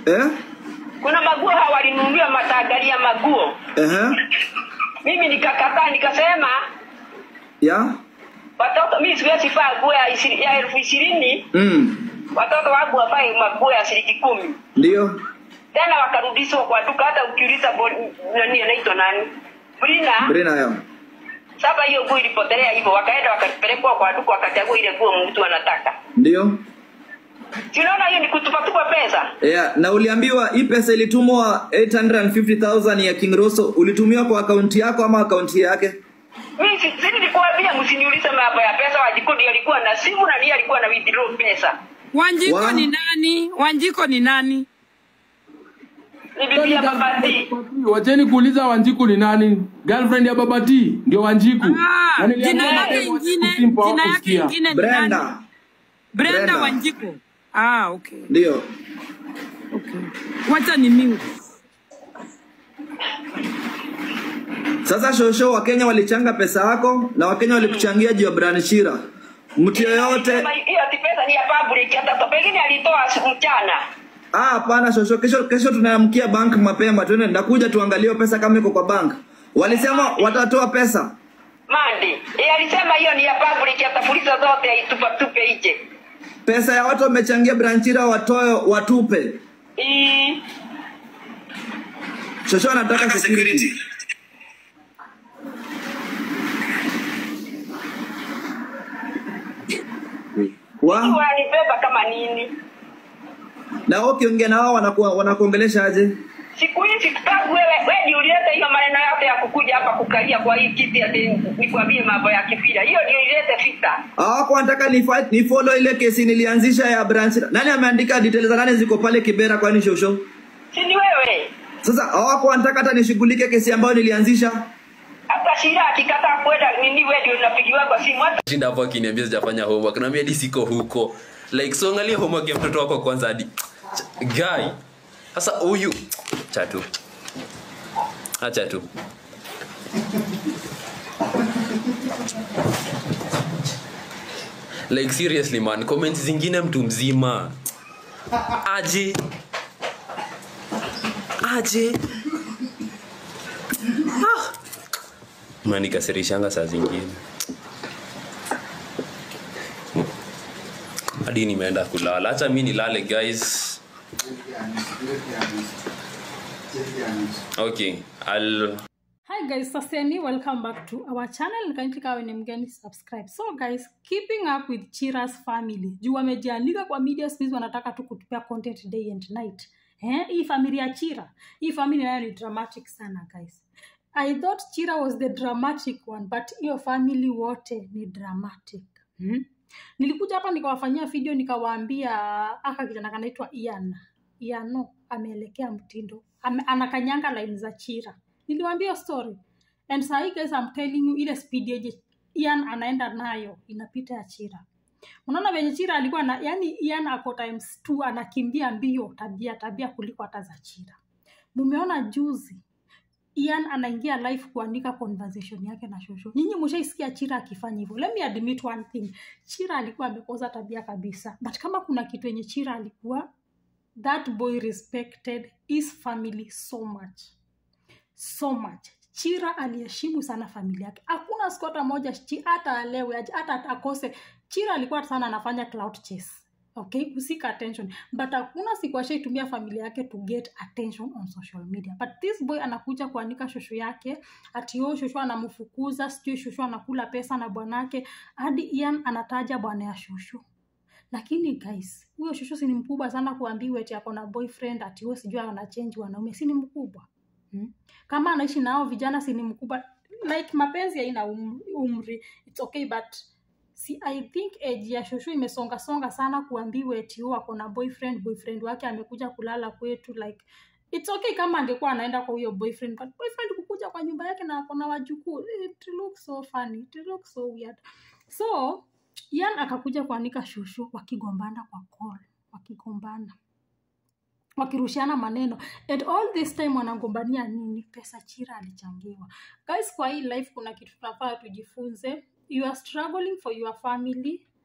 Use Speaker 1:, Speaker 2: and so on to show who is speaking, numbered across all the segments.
Speaker 1: Eh?
Speaker 2: kuna maguo hawa walinunuliwa matagari ya maguo
Speaker 1: Ehe.
Speaker 2: mimi nikakataa nikasema
Speaker 1: Ya?
Speaker 2: watoto mimi siwezi vaa nguo ya ishirini- ya elfu ishirini
Speaker 1: Mm.
Speaker 2: watoto wangu wavae maguo ya shilingi kumi
Speaker 1: Ndio.
Speaker 2: tena wakarudishwa kwa duka hata ukiuliza bo- nani anaitwa nani brina
Speaker 1: Brina yao.
Speaker 2: sasa hiyo nguo ilipotelea hivyo wakaenda wakapelekwa kwa duka wakachagua ile nguo mtu anataka
Speaker 1: Ndio.
Speaker 2: Si unaona hiyo ni kutupatupa pesa
Speaker 1: Yeah, na uliambiwa hii pesa ilitumwa 850,000 ya King Rosso ulitumiwa kwa akaunti yako ama akaunti yake?
Speaker 2: mimi si si nilikuambia msiniulize mambo ya pesa wajikodi alikuwa na simu na ndiye alikuwa na withdraw pesa
Speaker 3: Wanjiko
Speaker 1: Wa-
Speaker 3: ni nani? Wanjiko ni nani?
Speaker 2: ni bibi ya babati
Speaker 4: wacheni kuuliza wanjiku ni nani girlfriend ya babati ndio wanjiku
Speaker 3: Ah,
Speaker 4: Na niliambia
Speaker 3: jina yake
Speaker 4: madem
Speaker 3: ingine,
Speaker 4: wasimpo
Speaker 3: jina yake
Speaker 4: hawakusikia.
Speaker 3: ingine ni nani?
Speaker 1: Brenda.
Speaker 3: Brenda
Speaker 1: Brenda.
Speaker 3: Wanjiko. Ah, okay.
Speaker 1: Ndio.
Speaker 3: Okay. Wacha ni mute.
Speaker 1: Sasa shosho Wakenya walichanga pesa yako na Wakenya walikuchangia juu ya Brian Shira. Mtu yoyote
Speaker 2: Sema hiyo ati pesa ni ya public hata pengine alitoa siku mchana
Speaker 1: Ah, hapana shosho, kesho kesho tunaamkia bank mapema, twende ndakuja tuangalie hiyo pesa kama iko kwa bank. Walisema watatoa pesa.
Speaker 2: mandi yeye alisema hiyo ni ya public hata polisi zote aitupatupe nje
Speaker 1: Pesa ya watu wamechangia Branchira watoe watupe.
Speaker 2: Ii,
Speaker 1: Shosho anataka security. Wa?
Speaker 2: wanibeba kama nini
Speaker 1: Na wao ukiongea na wao wanakuwa wanakuongelesha aje?
Speaker 2: siku hizi tangu wewe wewe ndio ulileta hiyo maneno yote ya kukuja hapa kukalia kwa hii kiti ati nikwambie mambo ya kipira hiyo ndio ilete vita
Speaker 1: Hawako wanataka ni fight, ni follow ile kesi nilianzisha ya Branchira. Nani ameandika details za nani ziko pale Kibera kwani shosho?
Speaker 2: si ni wewe
Speaker 1: Sasa hawako wanataka hata nishughulike kesi ambayo nilianzisha.
Speaker 2: hata shira akikataa kwenda nini wewe ndio unapigiwa kwa simu hata
Speaker 5: shinda hapo akiniambia sijafanya homework naambia hadi siko huko like so angalia homework ya mtoto wako kwanza hadi guy sasa huyu acha tu acha tu like seriously man comments zingine mtu mzima aje aje ah. manikasirishanga saa zingine hadi nimeenda kulala hacha mi nilale guys okay I'll
Speaker 6: Hi guys, Saseni, welcome back to our channel. Kindly kawe ni mgeni subscribe. So guys, keeping up with Chira's family. Juu wamejiandika kwa media space wanataka tu kutupea content day and night. Eh, hii familia ya Chira. Hii familia nayo ni dramatic sana guys. I thought Chira was the dramatic one, but hiyo family wote ni dramatic. Hmm? Nilikuja hapa nikawafanyia video nikawaambia aka kijana kanaitwa Ian. Iano ameelekea mtindo. Ame, anakanyanga line za Chira niliwambia story and sahii guys I'm telling you ile speed yenye Ian anaenda nayo inapita ya Chira. Unaona venye Chira alikuwa na yani Ian ako times two anakimbia mbio tabia tabia kuliko hata za Chira. Mumeona juzi Ian anaingia live kuandika conversation yake na Shosho. Nyinyi mshaisikia Chira akifanya hivyo. Let me admit one thing. Chira alikuwa amekosa tabia kabisa. But kama kuna kitu yenye Chira alikuwa that boy respected his family so much so much chira aliheshimu sana familia yake hakuna siku hata moja chi- hata alewe aje, hata akose chira alikuwa sana anafanya cloud chase okay kusika attention but hakuna siku ashaitumia familia yake to get attention on social media but this boy anakuja kuandika shosho yake ati yo shosho anamfukuza sijui shosho anakula pesa na bwanake hadi ian anataja bwana ya shosho lakini guys huyo shosho si ni mkubwa sana kuambiwa ati ako na boyfriend ati huyo sijui ana change wanaume si ni mkubwa hmm? kama anaishi nao vijana si ni mkubwa like mapenzi haina um, umri its okay but si i think age ya shoshu imesonga songa sana kuambiwa eti huyo ako na boyfriend boyfriend wake amekuja kulala kwetu like it's okay kama angekuwa anaenda kwa huyo boyfriend but boyfriend kukuja kwa nyumba yake na ako na wajukuu it looks so funny it looks so weird so Ian akakuja kuanika shushu wakigombana kwa call wakigombana wakirushiana maneno and all this time wanagombania nini pesa chira alichangiwa guys kwa hii life kuna kitu tunafaa tujifunze you are struggling for your family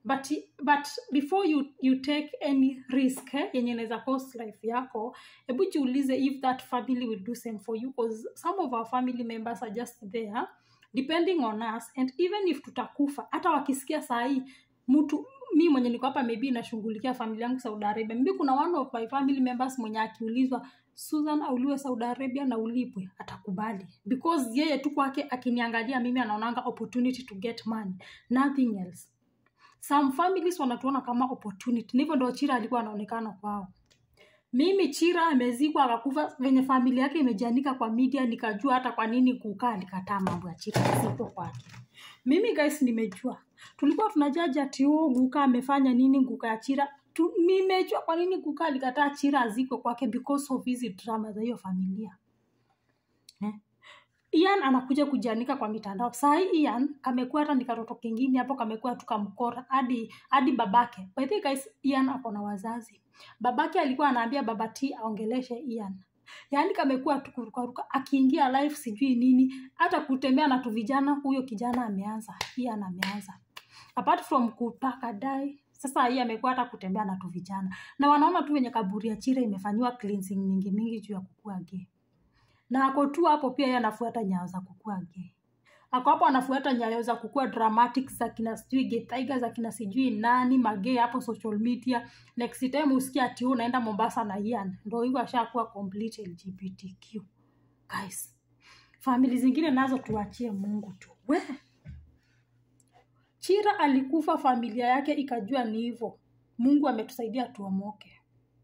Speaker 6: but but before you you take any risk eh, yenye inaweza cost life yako hebu jiulize if that family will do same for you because some of our family members are just there depending on us and even if tutakufa hata wakisikia sahii mtu mi mwenye niko hapa maybe nashughulikia familia yangu saudi arabia maybe kuna one of my family members mwenye akiulizwa susan auliwe saudi arabia na ulipwe atakubali because yeye tu kwake akiniangalia mimi anaonanga opportunity to get money nothing else some families wanatuona kama opportunity na hivyo ndo chira alikuwa anaonekana kwao mimi chira amezikwa akakufa venye familia yake imejianika kwa media nikajua hata kwa nini kukaa alikataa mambo ya chira sipo kwake mimi guys nimejua tulikuwa tunajaji ati huo guka amefanya nini guka ya chira tu, nimejua kwa nini guka alikataa chira azikwe kwake because of hizi drama za hiyo familia eh? Ian anakuja kujianika kwa mitandao. Saa hii Ian kamekuwa hata ni katoto kingine hapo kamekuwa tukamkora hadi hadi babake. By the way guys, Ian ako na wazazi. Babake alikuwa anaambia baba T aongeleshe Ian. Yaani kamekuwa tukurukaruka akiingia live sijui nini, hata kutembea na tu vijana, huyo kijana ameanza, Ian ameanza. Apart from kupaka dai, sasa hii amekuwa hata kutembea na tu vijana. Na wanaona tu venye kaburi ya Chira imefanyiwa cleansing mingi mingi juu ya kukua gay na ako tu hapo pia yeye anafuata nyayo za kukua gay ako hapo anafuata nyayo za kukua dramatic za kina sijui gay tiger za kina sijui nani magay hapo social media next time usikia ati huu unaenda mombasa na ian ndo hivyo ashakuwa complete lgbtq guys famili zingine nazo tuachie mungu tu we chira alikufa familia yake ikajua ni hivyo mungu ametusaidia tuomoke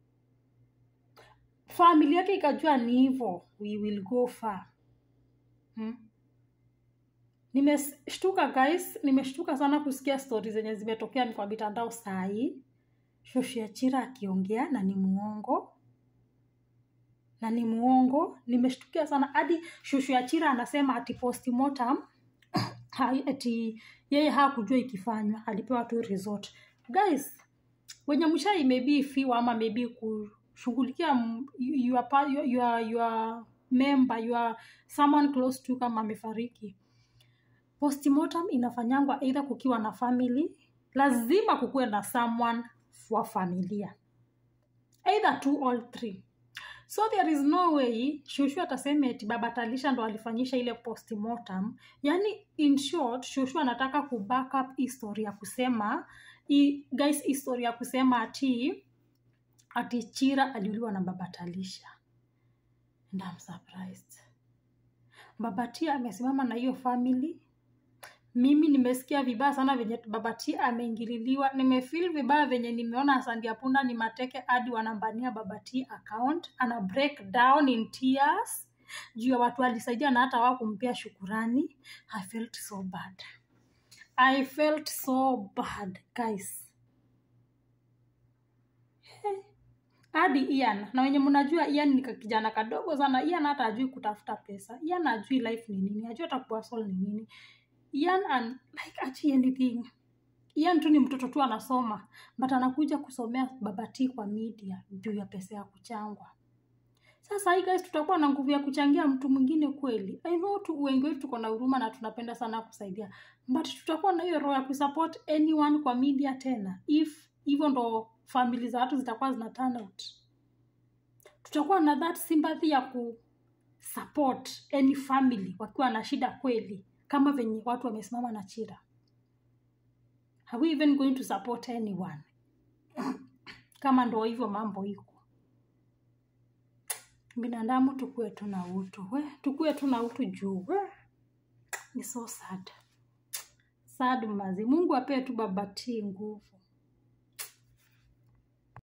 Speaker 6: famili yake ikajua ni hivyo we will go far hmm? nimeshtuka guys nimeshtuka sana kusikia stori zenye zimetokea kwa mitandao sahii shoshia chira akiongea na ni muongo na ni muongo nimeshtukia sana hadi shushu ya chira anasema ati postmortem hai- ati yeye hakujua ikifanywa alipewa tu resort guys wenye mshai maybe fiwa ama maybe kushughulikia m- your, pa- your, your, your member your someone close to kama amefariki postmortem inafanyangwa either kukiwa na family lazima kukuwe na someone wa familia either two or three so there is no way shushu atasema eti baba talisha ndo alifanyisha ile postmortem yani in short shushu anataka ku back up history ya kusema i, guys history ya kusema ati ati chira aliuliwa na baba talisha and I'm surprised baba tia amesimama na hiyo family mimi nimesikia vibaya sana venye baba T ameingililiwa nimefeel vibaya venye nimeona sandia punda ni mateke hadi wanambania baba T account ana break down in tears juu ya watu alisaidia na hata wakumpea shukurani i felt so bad i felt so bad guys hadi Ian na wenye mnajua Ian ni kijana kadogo sana. Ian hata ajui kutafuta pesa. Ian ajui life ni nini, ajui hata kuhustle ni nini. Ian an, like achi anything. Ian tu ni mtoto tu anasoma, but anakuja kusomea babati kwa media juu ya pesa ya kuchangwa. Sasa hii guys, tutakuwa na nguvu ya kuchangia mtu mwingine kweli? I know tu wengi wetu tuko na huruma na tunapenda sana kusaidia, but tutakuwa na hiyo roho ya kusupport anyone kwa media tena? If hivyo ndo famili za watu zitakuwa zina turn out, tutakuwa na that sympathy ya ku support any family wakiwa na shida kweli, kama venye watu wamesimama na Chira. Are we even going to support anyone? kama ndo hivyo mambo iko binadamu tukue tu na utu we tukue tu na utu juu we ni so sad sad mazi mungu apee tu babatii nguvu